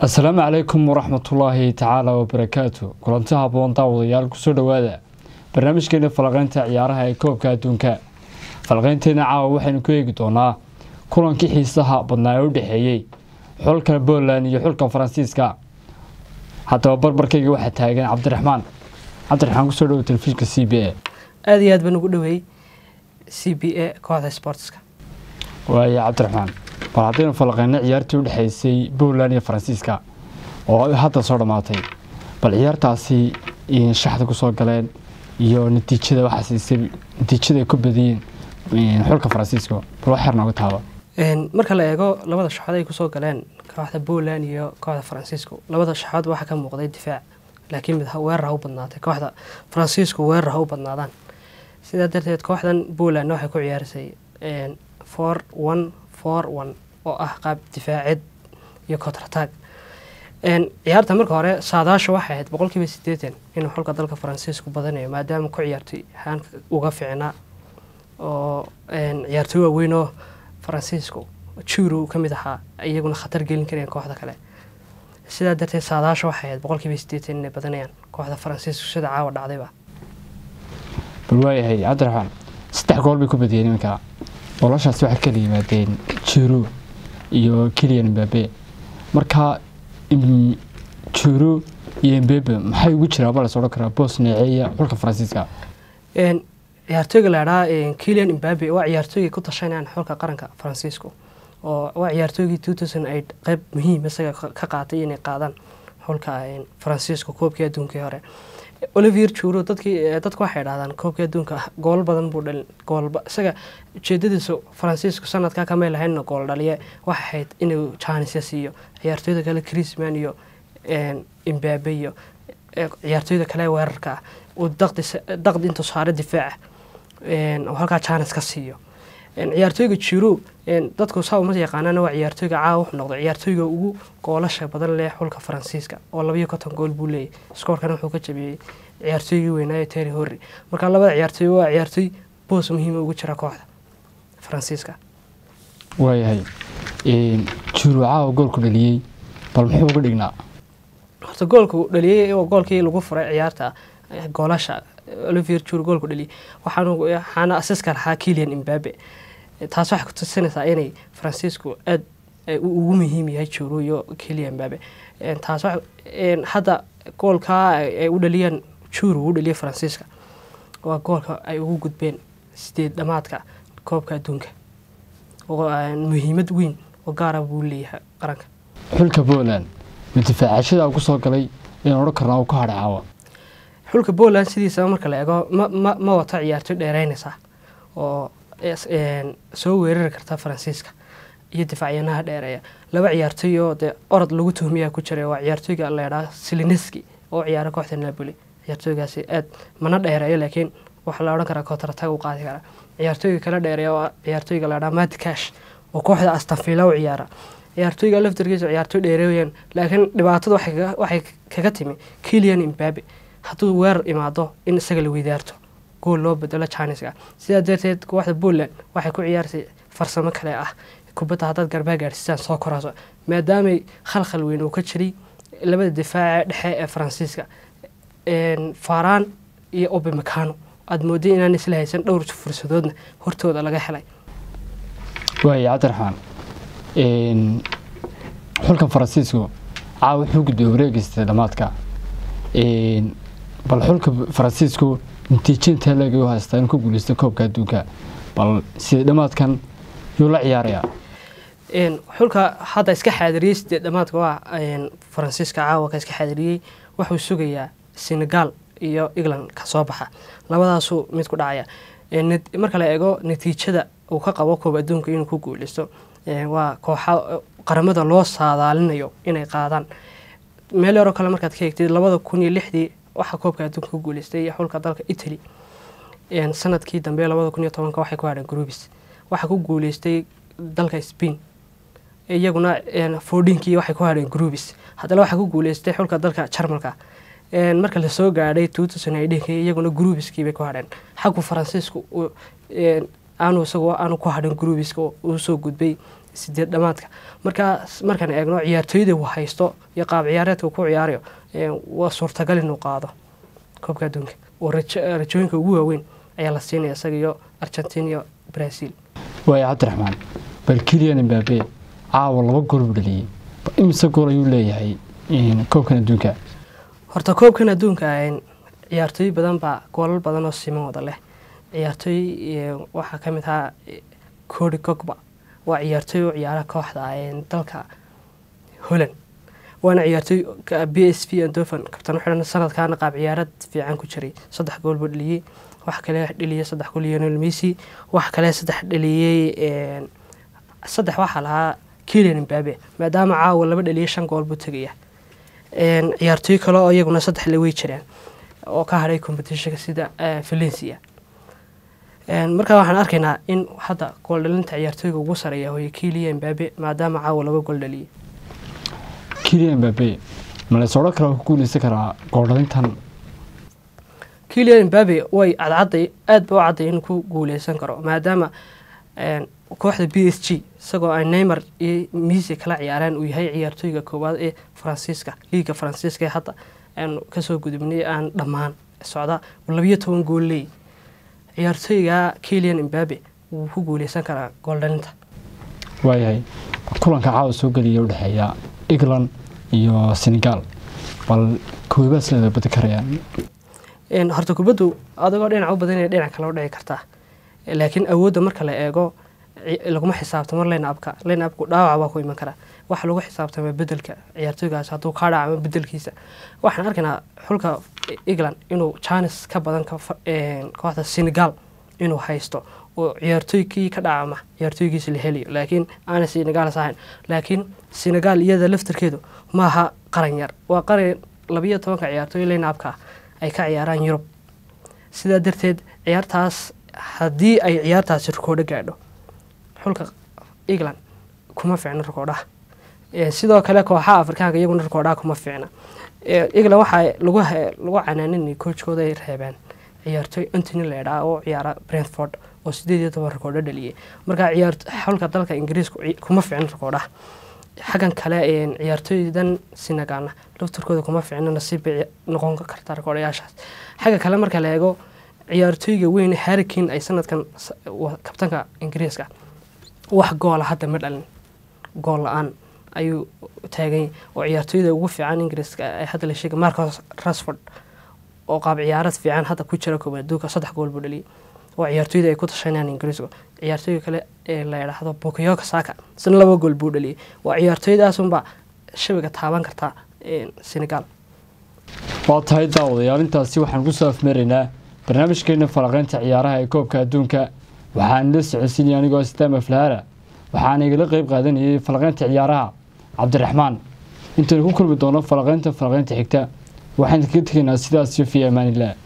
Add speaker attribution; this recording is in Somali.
Speaker 1: asalaamu calaykum waraxmatullaahi tacaala wabarakaatu kulanti haboon daawadayaal kusoo dhowaada barnaamijkeena falaqeynta ciyaaraha ee koobka adduunka falaqeynteena caawa waxaynu ku eegi doonaa kulankii xiisaha badnaa ee u dhexeeyey xulka poland iyo xulka faransiiska haddaba barbarkayga waxaa taagan cabdiraxmaan cabdiraxmaan kusoo dhowo telefishinka c b a
Speaker 2: aada iyo aad baan ugu dhaweeyey c b a kooxda sportska
Speaker 1: waaya cabdiraxmaan bal haddaynu falaqeyno ciyaartii u dhexaysay poland iyo faransiiska oo hadda soo dhammaatay bal ciyaartaasi shaxda kusoo galeen iyo natiijada waxaa siisay natiijada ay ku badiyeen xulka faransiiska bal wax yar nooga taaba
Speaker 2: marka la eego labada shaxood ay kusoo galeen kooxda poland iyo kooxda faransiisku labada shaxood waxaa ka muuqday difaac laakiin mid weerar ha u badnaatay kooxda faransiisku weerar ha u badnaadaan sidaa darteed kooxdan poland waxay ku ciyaarisay four one four one oo ah qaab difaaceed iyo contratag ciyaarta marka hore saadaasha waxay ahayd boqolkiiba sideetan inuu xulka dalka faransiisku badanayo maadaama ku ciyaartay haanka uga ficnaa oo ciyaartooy waaweyn oo faransiisku juro ka mid ahaa iyaguna khatar gelin kareen kooxda kale sidaa darteed saadaasha waxay ahayd boqolkiiba sideetan inay badanayaan kooxda faransiisku sida caawa dhacdayba
Speaker 1: bal waayahay cabdiraxmaan saddex gool bay ku badiyeen iminka noloshaas waxay kala yimaadeen jiro iyo kilian mbabe marka jiro iyo mbebe maxay ugu jiraa baa las odhan karaa boos neeceeya xulka faransiiska
Speaker 2: ciyaartooyga la idhaa kilian mbabe waa ciyaartooygay ku tashanayaan xulka qaranka faransiisku oo waa ciyaartooygii two thousand eight qeyb muhiim isaga ka qaatay inay qaadaan xulka faransiisku koobkii adduunkii hore olivier juro dadkii dadku waxay dhahdaan koobkii adduunka gool badan buu dhalin goolba isaga ujeedadiisu faransiisku sanadkaa kamay lahaynna gool dhaliye waxay ahayd inuu jaanisya siiyo ciyaartooyda kale chrisman iyo imbabe iyo ciyaartooyda kale weerarka ah uu daqdi intuu saaro difaaca oo halkaa jaanis ka siiyo ciyaartooyga jiro dadku saa uma yaqaanaan waa ciyaartooyga caawa wuxuu noqday ciyaartooyga ugu goolasha badan leh xulka faransiiska oo labayo konton gool buu leeyahy skoorkana wuxuu ka jabiyey ciyaartooygii weynaayo terry horry marka labada ciyaartooy waa ciyaartooy boos muhiima ugu jira kooxda faransiiska
Speaker 1: waayahay jiro caawa goolku dhaliyey bal muxuu uga dhignaa
Speaker 2: horta goolku dhaliyey oo goolkii lagu furay ciyaarta goolasha olivier juro goolku dhaliyey waxaana asiska lahaa kilian imbabe taas waxay kutusinaysaa inay faransiisku aad ugu muhiim yahay juro iyo kilian imbabe taas hadda goolkaa ay u dhaliyeen juro uu dhaliyay faransiiska waa goolka ay ugu gudbeen sideed dhamaadka koobka adduunka oo muhiimad weyn oo gaara buu leeyahay qaranka
Speaker 1: xulka poland difaacashada ku soo galay inaan odhan karnaa uu ka hadhay caawa
Speaker 2: xulka poland sidiisaba marka la eego ma ma wato ciyaartooy dheereynaysa oo soo weerari karta faransiiska iyo difaacyanaha dheereeya laba ciyaartooy oo dee orod lagu tuhmiyaa ku jiray waa ciyaartooyga leedhaa silineski oo ciyaara kooxda napoli ciyaartooygaasi aad mana dheereeyo laakiin waxaa la odhan karaa kootarataag u qaadi karaa ciyaartooyga kala dheereeya oo ciyaartooyga leedhaa matikash oo kooxda astanfila u ciyaara ciyaartooyga laftarkiisa ciyaartooy dheereeyeen laakiin dhibaatada waxay kaga timi kilian imbabe hadduu weerar imaado in isaga la weydaarto gool loo bedelo janiska sidaa darteed kooxda poland waxay ku ciyaarsay farsamo kale ah kubadda haddaad garbaa gaadhsiisaan soo koraaso maadaamay khalkhal weyn uu ka jiray labada difaaca dhexe ee faransiiska faraan iyo obimacano aada mooday inaan isla haysan dhowr fursadoodna hortooda laga helay
Speaker 1: waaya cabdiraxmaan xulkan faransiisku caawa wuxuu gudbay wareegaystay dhammaadka bal xulka faransiisku natiijinta leegay u haystaa inuu ku guuleystay koobka adduunka bal sida dhammaadkan yuu la ciyaarayaa
Speaker 2: xulka hadda iska xaadiriyey sideed dhamaadka waa faransiiska caawa ka iska xaadiriyey wuxuu sugayaa senegal iyo england ka soo baxa labadaasuu mid ku dhacaya marka la eego natiijada uu ka qabo koob adduunka inuu ku guuleysto waa kooxa qaramada loo saadaalinayo inay qaadaan meel yaroo kale markaad ka eegtid labada kun iyo lixdii waxaa koobka adduunka ku guuleystay xulka dalka italy sanadkii dambe labada kun iyo tobanka waxay ku hadheen groubis waxaa ku guuleystay dalka spain iyaguna foodinkii waxay ku hadheen groubis haddana waxaa ku guuleystay xulka dalka jarmalka marka lasoo gaadhay tuutusanidhinkii iyaguna gruubiskiibay ku hadheen xaggu faransiisku aanu isagoo aanu ku hadhin gruubiska uu soo gudbay sideed dhamaadka markaa markaan eegno ciyaartooyda uu haysto iyo qaab ciyaareedka uu ku ciyaarayo waa suurtagal inuu qaado koobka adduunka oo rajooyinka ugu waaweyn ayaa la siinaya isaga iyo argentina iyo brazil
Speaker 1: waaya cabdiraxmaan bal kilian imbabe caawa laba gool buu dhaliyey imise gool ayuu leeyahay koobkan adduunka
Speaker 2: horta koobkan adduunka ciyaartooy badan baa goolal badan oo siman wada leh ciyaartooy waxaa ka mid ahaa cody gogba waa ciyaartooy u ciyaara kooxda dalka holland waana ciyaartooy b s v andovan kabtan xidhan sanadkaana qaab ciyaarad fiican ku jiray saddex gool buu dhaliyey wax kale dhaliyey saddex gool lionel messi wax kale saddex dhaliyey saddex waxaa lahaa kilian imbabe maadaama caawa laba dhaliyey shan gool buu tegaya ciyaartooy kale oo iyaguna saddex la wey jiraan oo ka hadhay competitionka sida valencia markaa waxaan arkaynaa in hadda gooldhalinta ciyaartooyga ugu sareeya hooye kilian imbabe maadaama caawa laba gool dhaliyey
Speaker 1: kilian imbabe maleys odhan karaa ku guuleysan karaa gooldhalintan
Speaker 2: kilian imbabe way cadcadday aad ba u cadday inuu ku guuleysan karo maadaama kooxda b s g isagoo ay neymar iyo misi kala ciyaareen uu yahay ciyaartooyga koowaad ee faransiiska liiga faransiiska ee hadda aanu kasoo gudubnay aan dhammaan socda labiyo toban gool leey ciyaartooyga kilian imbabe wuu ku guuleysan karaa gooldhalinta
Speaker 1: waayahay kulanka caawa soo geliya udhexeeya england iyo senegal bal koobaad sideeda badi karayaan
Speaker 2: horta kubaddu adigoo dhinac u badan dhinac kale u dhici kartaa laakiin awoodda marka la eego laguma xisaabtamo line upka line upku dhaawac baa ku iman karaa waxa lagu xisaabtama bedelka ciyaartooygaas hadduu kaa dhacamo bedelkiisa waxaan arkaynaa xulka england inuu janis ka badan kooxda senegal inuu haysto oo ciyaartooykii ka dhacama ciyaartooygiisa la helayo laakiin aana senegalas ahayn laakiin senegal iyada laftarkeedu maaha qaran yar waa qaran labiyo tobanka ciyaartooy line upka ay ka ciyaaraan yurub sidaa darteed ciyaartaas haddii ay ciyaartaasi rikoodho gaadho xulka england kuma fiicno rikoodhaha sidoo kale kooxaha afrikaanka iyaguna rikoodhaha kuma fiicna england waxaa lagu lagu canaaninay koojkooda ay reebeen ciyaartooy antony leedhaa oo ciyaara brentford oo sideed iyo toban rikoodho dhaliyay marka ciyaar xulka dalka ingiriiska kuma fiicno rikoodhaha xaggan kale ciyaartooydan sinagaana laftarkooda kuma fiicno nasiib bay noqon kartaa rikoodhayaashaas xagga kale marka la eego ciyaartooyga weyn harrikin ay sanadkan kabtanka ingiriiska wax goola hadda ma dhalin gool la-aan ayuu taagany oo ciyaartooyda ugu fiican ingiriiska ay hadda la sheegay marcos rasford oo qaab ciyaarad fiican hadda ku jira kooban adduunka saddex gool buu dhaliyay oo ciyaartooyda ay ku tashanayaan ingiriisku ciyaartooyga kale ee la yidhaahdo bukayoka saka isna laba gool buu dhaliyay waa ciyaartooydaasunbaa shabiga taaban kartaa senegal
Speaker 1: waa tahay daawadayaal intaasi waxaan kusoo afmeeraynaa barnaamijkeena falaqeynta ciyaaraha ee koobka adduunka waxaan la socodsiinaya anigoo sitaama flahara waxaana igala qeyb qaadanayay falaqeynta ciyaaraha cabdiraxmaan intaynu ku kulmi doono falaqeynta falaqeynta xigta waxaan kaga tegaynaa sidaas iyo fi amaanilah